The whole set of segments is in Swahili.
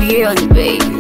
Beyond baby.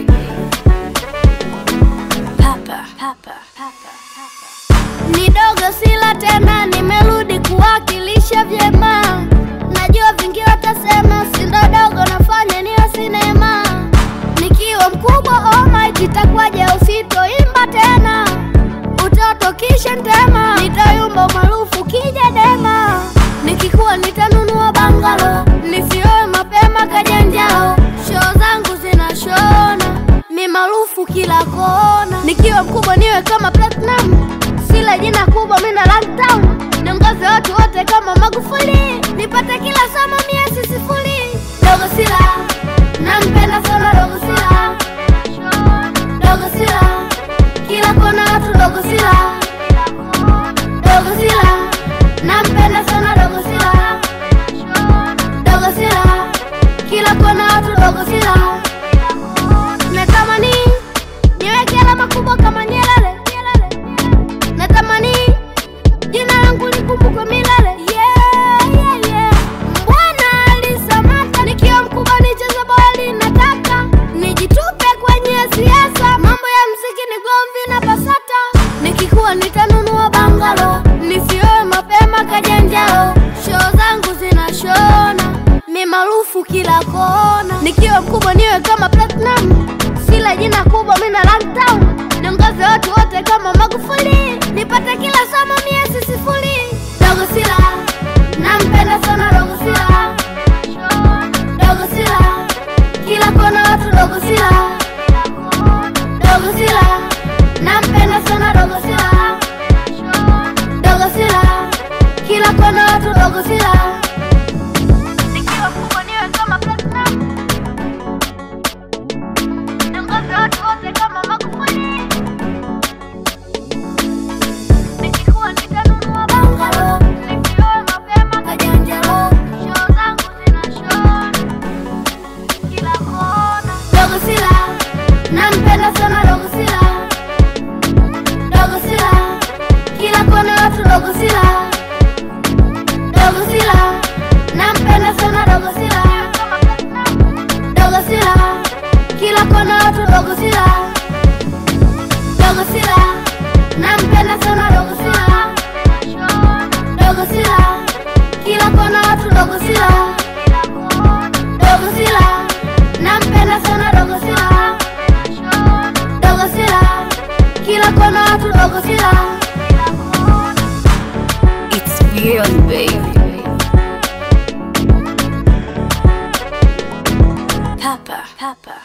Papa, papa, papa, papa. Ni dogo sila tena, nimerudi kuwakilisha vyema. Najua vingi watasema sindo dogo, nafanya niwe sinema. Nikiwa mkubwa almighty, itakuwaje usitoimba tena? Utoto kisha ntema, nitayumba maarufu kija dema. Nikikuwa nitanunua bangalo, nisioe mapema kajanjao. Show zangu zinashona, mi maarufu kila kona. Nikiwa mkubwa niwe kama platinum, sila jina kubwa mina lockdown. Niongoze watu wote kama Magufuli, nipate kila somo mia sifuri. Dogo sila, nampenda sana dogo sila, dogo sila, kila kona watu dogo sila, dogo sila, nampenda sana dogo sila, dogo sila, kila kona watu dogo sila. Natamani niweke alama kubwa kama Nyerere, natamani jina langu likumbukwe milele. Yeah, yeah, yeah. Bwana alisamata nikiwa mkubwa nicheze boli, nataka nijitupe kwenye siasa, mambo ya mziki ni gomvi na basata. Nikikuwa nitanunua bangalo, nisioe mapema kajanjao, show zangu zinashona, mi maarufu kila kona. Nikiwa mkubwa niwe kama platinum, sila jina kubwa mina lockdown, niongoze watu wote kama Magufuli, nipate kila somo mia sifuri. Dogo sila, nampenda sana dogo sila, dogo sila, kila kona watu dogo sila, dogo sila, nampenda sana dogo sila, dogo sila, kila kona watu dogo sila. Nikiwa kubwa niwe kama platinum, niongoze watu wote kama Magufuli. Nikikuwa nitanunua bangalo, nisioe mapema kajanjalo, show zangu zinashona kila kona. Dogo sila, nampenda sana dogo sila, dogo sila, kila kona watu dogo sila, dogo sila, nampenda sana dogo sila, dogo sila, kila kona watu dogo sila, dogo sila, nampenda sana dogo sila, dogo sila, kila kona watu dogo sila, dogo sila, nampenda sana dogo sila, dogo sila, kila kona watu dogo sila. It's beyond baby. Papa, papa.